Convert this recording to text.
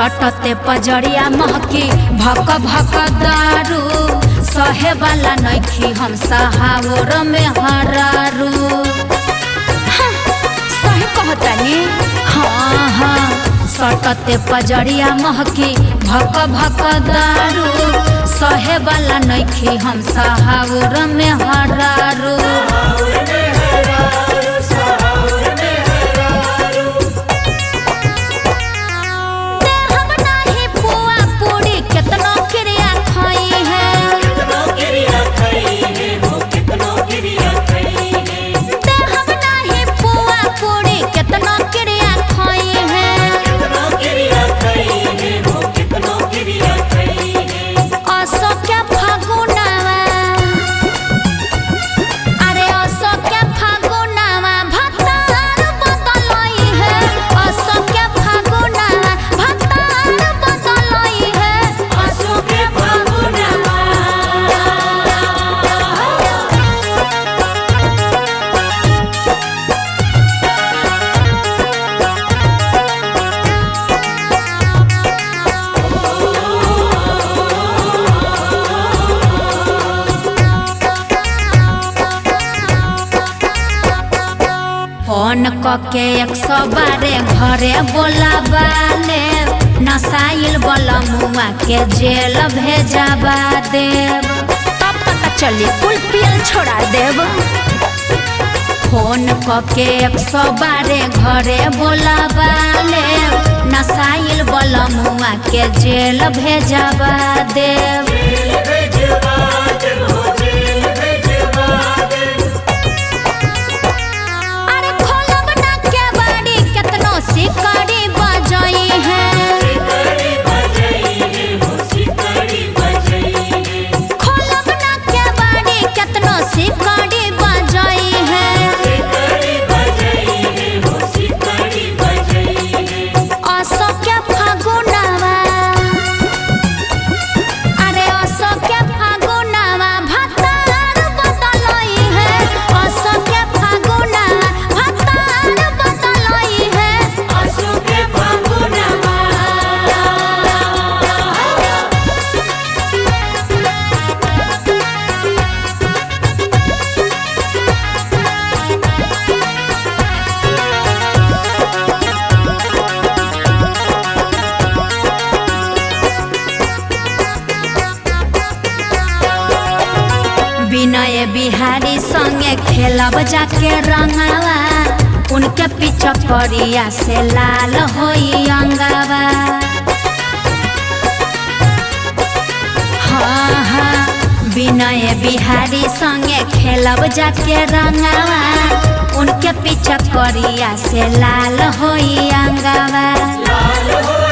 सटते पजरिया महकी भक भक दारू सहे वाला नइखी हम सहावर में हरारू हाँ, सही कहतानी हाँ हाँ सटते पजरिया महकी भक भक दारू सहे वाला नइखी हम सहावर में हरारू देहब नाही पुआ पूरी केतनो क्रिया खाई है देहब नाही पुआ पूरी केतनो क्रिया खाई है असो क्या फागुनावा अरे असो क्या फागुनावा भतार बदलई है असो क्या फागुनावा भतार बदलई है फोन कके एक सौ बारे घरे बोलाबाले नसाइल वाला मुआ के जेल भेजाबा देव तब पता चली कुल पियल छोड़ा देव फोन कके एक सौ बारे घरे बोलाबाले नसाइल वाला मुआ के जेल भेजाबा देव अरे खोलब ना के बाड़ी केतनो सिकड़ी बजई है खोलब ना के बाड़ी केतनो सिकड़ी बजई है असो के फागुनावा अरे असो के फागुनावा भतार बदलई है असो के फागुनावा भतार बदलई है विनय बिहारी संगे खेलब जाके रंगावा उनके पीछे करिया से लाल होई अंगावा हाँ हाँ विनय बिहारी संगे खेलब जाके रंगावा उनके पीछे करिया से लाल होई अंगावा लाल हो